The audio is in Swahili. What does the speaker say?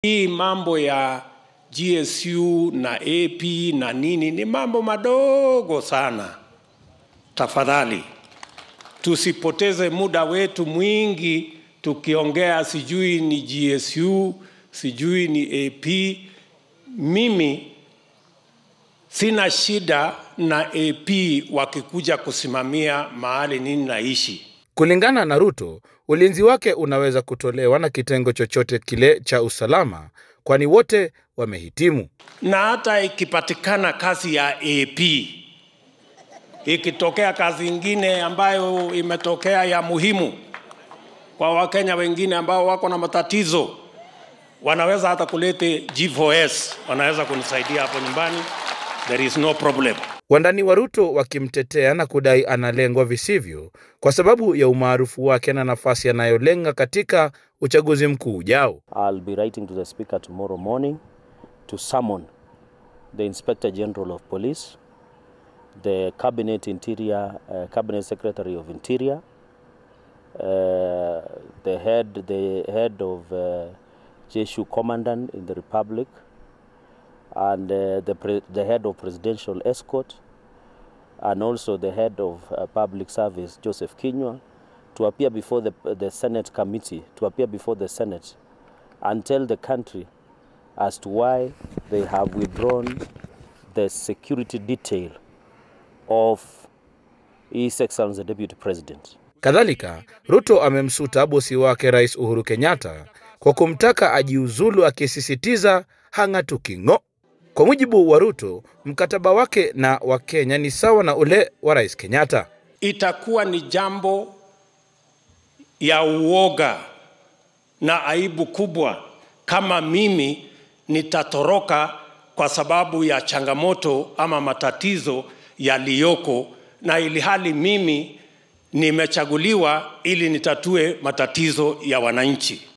Hii mambo ya GSU na AP na nini ni mambo madogo sana. Tafadhali tusipoteze muda wetu mwingi tukiongea sijui ni GSU, sijui ni AP. Mimi sina shida na AP wakikuja kusimamia mahali nini naishi. Kulingana na Ruto, ulinzi wake unaweza kutolewa na kitengo chochote kile cha usalama, kwani wote wamehitimu. na hata ikipatikana kazi ya AP, ikitokea kazi ingine ambayo imetokea ya muhimu kwa Wakenya wengine ambao wako na matatizo, wanaweza hata kulete G4S, wanaweza kunisaidia hapo nyumbani, there is no problem. Wandani wa Ruto wakimtetea na kudai analengwa visivyo kwa sababu ya umaarufu wake na nafasi anayolenga katika uchaguzi mkuu ujao. I'll be writing to the Speaker tomorrow morning to summon the Inspector General of Police, the Cabinet Interior, uh, Cabinet Secretary of Interior, uh, the head, the head of uh, JSU Commandant in the Republic, and uh, the, pre- the head of Presidential Escort, and also the head of uh, Public Service, Joseph Kinyua, to appear before the, the Senate committee, to appear before the Senate and tell the country as to why they have withdrawn the security detail of His Excellency the Deputy President. Kadhalika, Ruto amemsuta bosi wake Rais Uhuru Kenyatta kwa kumtaka ajiuzulu, akisisitiza hang'atuki ng'o. Kwa mujibu wa Ruto, mkataba wake na Wakenya ni sawa na ule wa Rais Kenyatta. Itakuwa ni jambo ya uoga na aibu kubwa kama mimi nitatoroka kwa sababu ya changamoto ama matatizo yaliyoko, na ili hali mimi nimechaguliwa ili nitatue matatizo ya wananchi.